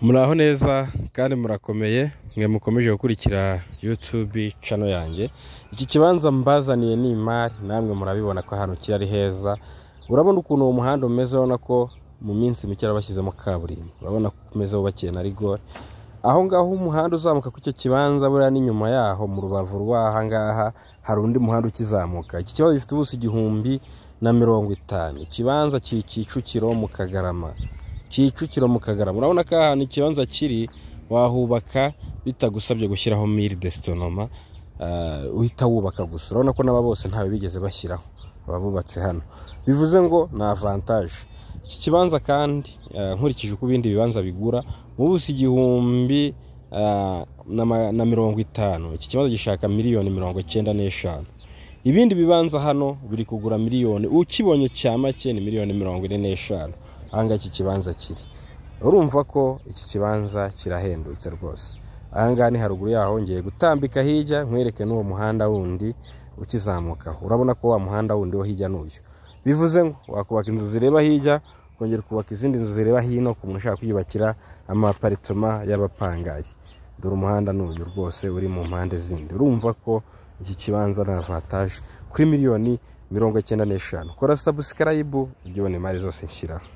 muraho neza kandi murakomeye mwe mukomeje gukurikira yutube cano yanjye iki kibanza mbazaniye ni imari namwe murabibona ko ahantu kiri ari heza urabona ukuntu uwo muhanda umeze urabona ko mu minsi mike bashyizemo kaburimbo urabona ko umeze wubakiye na rigore aho ngaho umuhanda uzamuka kuri icyo kibanza buriya n'inyuma yaho mu rubavu rw'aha ngaha hari undi muhanda ukizamuka iki kibazo gifite ubuso igihumbi na mirongo itanu ikibanza kiri kicukiro mu kagarama kicukiro mu kagarama urabona ko ahantu ikibanza kiri wahubaka bitagusabye gushyiraho miri desitonoma uhita wubaka gusa urabona ko n'aba bose ntawe bigeze bashyiraho ababubatse hano bivuze ngo ni avantaje iki kibanza kandi nkurikije uko ibindi bibanza bigura mu buso igihumbi na mirongo itanu iki kibazo gishaka miliyoni mirongo icyenda n'eshanu ibindi bibanza hano biri kugura miliyoni ukibonye cya make ni miliyoni mirongo ine n'eshanu ahangaha iki kibanza kiri urumva ko iki kibanza kirahendutse rwose ahangaha ni haruguru yaho ngiye gutambika hirya nkwereke n'uwo muhanda wundi ukizamukaho urabona ko wa muhanda wundi wo hirya n'uyu bivuze ngo wakubaka inzu zireba hirya ukongera ukubaka izindi nzu zireba hino ku muntu ushaka kwiyubakira amaparitoma y'abapangayi dore umuhanda n'uyu rwose uri mu mpande zindi urumva ko iki kibanza ni avantaje kuri miliyoni mirongo icyenda n'eshanu kora sabusikarayibu ibyo imari zose nshyiraho